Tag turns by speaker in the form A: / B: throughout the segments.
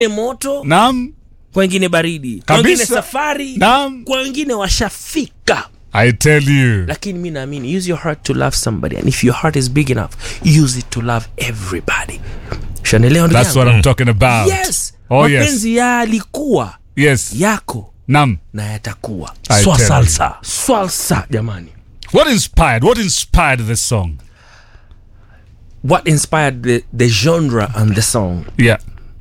A: moto
B: Naam.
A: kwa wengine baridi kwa wengine
B: Kabisa.
A: safari
B: Naam.
A: kwa wengine washafika
B: I tell you.
A: lakini mi naamini use your heart to love somebody and if your heart is big enough use it to love everybody shanelewa ndugu
B: That's
A: yangu?
B: what I'm talking about.
A: yes
B: Oh, yes.
A: mapenzi yalikuwa
B: Yes.
A: yako
B: Naam.
A: na yatakuwa
B: I
A: Swa
B: tell you.
A: salsa swalsa jamani
B: What inspired? What inspired this song?
A: what inspired the, the genre and the song
B: Yeah.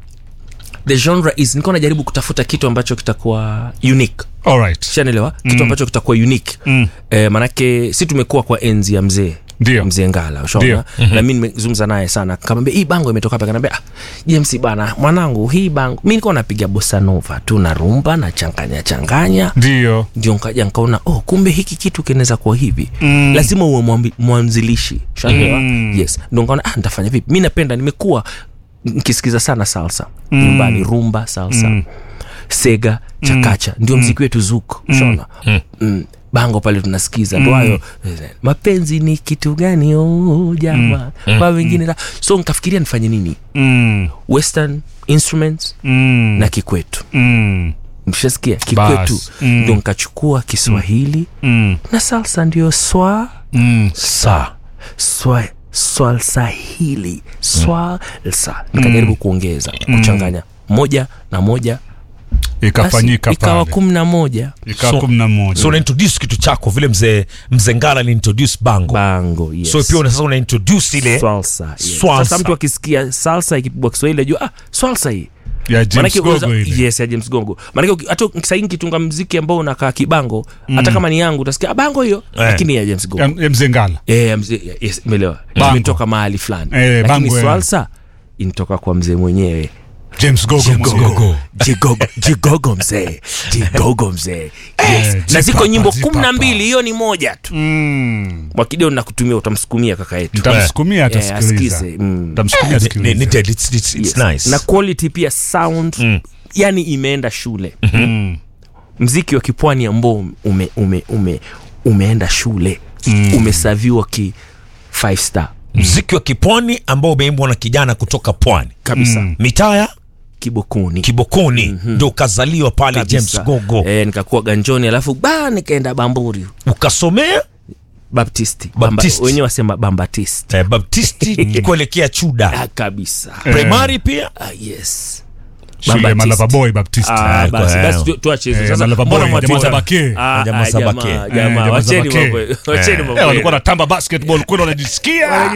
A: the genre is nilikuwa najaribu kutafuta kitu ambacho kitakuwa unique
B: All right.
A: shanelewa kitu ambacho kitakuwa unique
B: Mm.
A: eh, manake si tumekuwa kwa enzi ya mzee
B: Ndio.
A: mzee ngala ushaona na mi nimezungumza naye sana kamwambia hii bango imetoka hapa kanaambia ah, james bana mwanangu hii bango mi nilikuwa napiga bosanova tu na rumba na changanya changanya
B: Ndio.
A: ndio nkaja nkaona oh kumbe hiki kitu kinaweza kuwa hivi
B: Mm.
A: lazima uwe mwambi- mwanzilishi shanaelewa
B: Mm.
A: yes ndo nkaona ah, ntafanya vipi mi napenda nimekuwa nkisikiza sana salsa nyumbani rumba salsa
B: Mm.
A: sega chakacha ndio mziki wetu zuku shona mm. bango pale tunasikiza ndo hayo eh, mapenzi ni kitu gani oh, jama kwa wengine la so nkafikiria nifanye nini
B: Mm.
A: western instruments
B: Mm.
A: na kikwetu
B: Mm.
A: mshasikia kikwetu
B: Bas. Mm.
A: ndo nkachukua kiswahili
B: Mm.
A: na salsa ndio swa
B: Mm.
A: sa swa swalsahili swalsa nikajaribu kuongeza kuchanganya moja na moja basi
B: Ikafanyika
A: ikawa
B: pale.
A: kumi na moja
B: Ikawa
C: So-
B: kumi na moja.
C: so una introduce kitu chako vile mzee mzee ngala ali introduce bango
A: bango yes.
C: so pia una sasa una introduce ile
A: Salsa, yes.
C: Swalsa.
A: sasa mtu akisikia salsa ikipigwa kiswahili ajua ah, swalsa hii
B: ya James
A: Manake
B: Gogo
A: unaweza-
B: ile.
A: yes ya james gongo manake uki- hata sahii nkitunga mziki ambao unakaa kibango hata kama ni yangu utasikia ah, bango hiyo lakini ya james gongo
B: Ya- ya mzee Ngala.
A: Eh, ya mzee- yes, umeelewa
B: Bango.
A: imetoka mahali fulani
B: Eh,
A: lakini
B: bango, eh.
A: swalsa inatoka kwa mzee mwenyewe
B: James Gogo mwenyewe.
A: jigogo jigogo mzee jigogo mzee yes. na
B: jipapa,
A: ziko nyimbo
B: jipapa.
A: kumi na mbili hiyo ni moja tu
B: Mm.
A: mwakideo nakutumia utamsukumia kaka yetu
B: Nitamsukumia
A: Eh,
B: atasikiliza.
A: asikize, mm.
B: Nitamsukumia
C: ni, ni,
B: asikilize.
C: ni dead, it's, it's, it's
A: Yes.
C: nice
A: na quality pia sound yani imeenda shule
B: Mm.
A: mziki wa kipwani ambao ume, ume, ume, umeenda shule
B: Mm.
A: umesaviwa ki five star
C: mziki wa kipwani ambao umeimbwa na kijana kutoka pwani
A: kabisa
B: Mm.
C: mitaya
A: kibokuni
C: kibokoni ndo ukazaliwa pale
A: Kabisa.
C: james gogo
A: eh, nikakuwa ganjoni alafu ba nikaenda bamburi
C: ukasomea
A: baptisti
C: Baptist.
A: Bamba, wenyewe wasema bambatist
C: eh, baptisti kuelekea chuda
A: ah, kabisa
C: primary pia
A: ah, yes
B: Shule ya
A: Baptist.
B: Malava Boy Baptist.
A: Ah,
C: Eh,
A: basi
C: kwa-
A: basi tu- tuache hizo
B: Eh,
A: sasa
B: Malava
A: mbona
B: Boy,
A: mwatu-
B: jamaa za Bake.
A: Ah,
C: Jamaa
A: ah,
C: za
A: jamaa,
C: Bake.
A: jamaa,
B: Eh, jamaa za
A: wacheni
B: Bake.
A: mambo wacheni
B: Eh,
A: mambo
B: walikuwa natamba basketball kweli wanajisikia.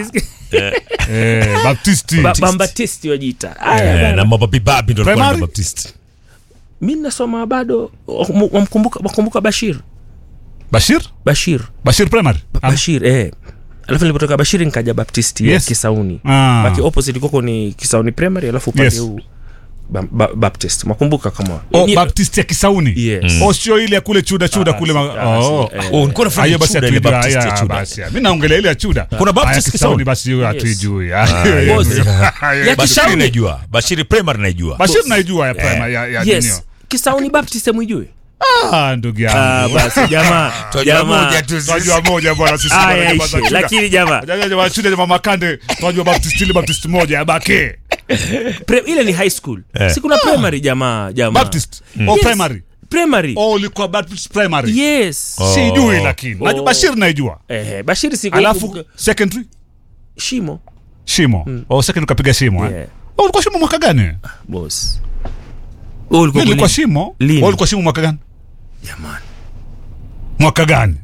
B: Eh, Baptisti.
A: Ba- bambatisti wajiita Aya,
C: eh,
A: bana.
C: na mababibabi ndo alikuwa
B: Primary?
C: na baptisti
A: mi nasoma bado wamu- wamkumbuka wakumbuka bashir
B: Bashir?
A: bashir
B: Bashir Primary?
A: Ba- bashir eh alafu nilipotoka bashiri nikaja baptisti
B: Yes.
A: ya kisauni
B: Ah.
A: baki opposite koko ni kisauni primary alafu upande
B: Yes.
A: huu ba, ba, baptist mwakumbuka kama
B: Oh,
A: Ni-
B: Baptist ya Kisauni.
A: Yes.
B: Oh, sio ile ya kule chuda chuda
A: Ah,
B: kule.
A: si-
B: ma-
A: ah, si-
B: Oh.
A: eh.
C: Oh, nilikuwa nafanya
B: Hiyo basi
C: chuda ile
B: hatuijui.
C: Baptist ya
B: Haya,
C: chuda.
B: basi. Mimi naongelea ile ya chuda.
C: Kuna Baptist
B: Haya,
C: Kisauni?
B: Kisauni basi hiyo hatuijui.
A: Boss.
B: Haya,
A: Ya
C: bashiri
A: Kisauni.
C: naijua bashiri primary naijua
B: Bashir naijua ya primary ya ya
A: yes
B: ninio.
A: kisauni baptist amwijui
B: Ah, ndugu
A: ah,
B: yangu.
A: basi jamaa
C: Twajua
A: jamaa
C: moja tu sisi.
B: Tunajua moja bwana sisi
A: Aya,
B: bwana jamaa za
A: ishe.
B: chuda.
A: lakini jamaa
B: Jamaa jamaa chuda jamaa makande. Tunajua Baptist ile Baptist moja ya Bake.
A: pre, ile ni high school si kuna primary jamaa jamaa
B: Baptist. Oh,
A: Yes.
B: primary.
A: primary
B: Oh, ulikuwa Baptist primary.
A: yes
B: Sijui lakini. Najua
A: Oh.
B: Bashir naijua.
A: eh, bashiri siku
B: Alafu secondary
A: shimo
B: shimo. Oh, secondary ukapiga shimo. eh.
A: Yeah.
B: Oh, ulikuwa shimo mwaka gani?
A: boss Wewe ulikuwa
B: Mimi nilikuwa
A: kwenye-
B: shimo.
A: Lini?
B: Wewe ulikuwa shimo mwaka gani?
A: jamani
B: Mwaka gani?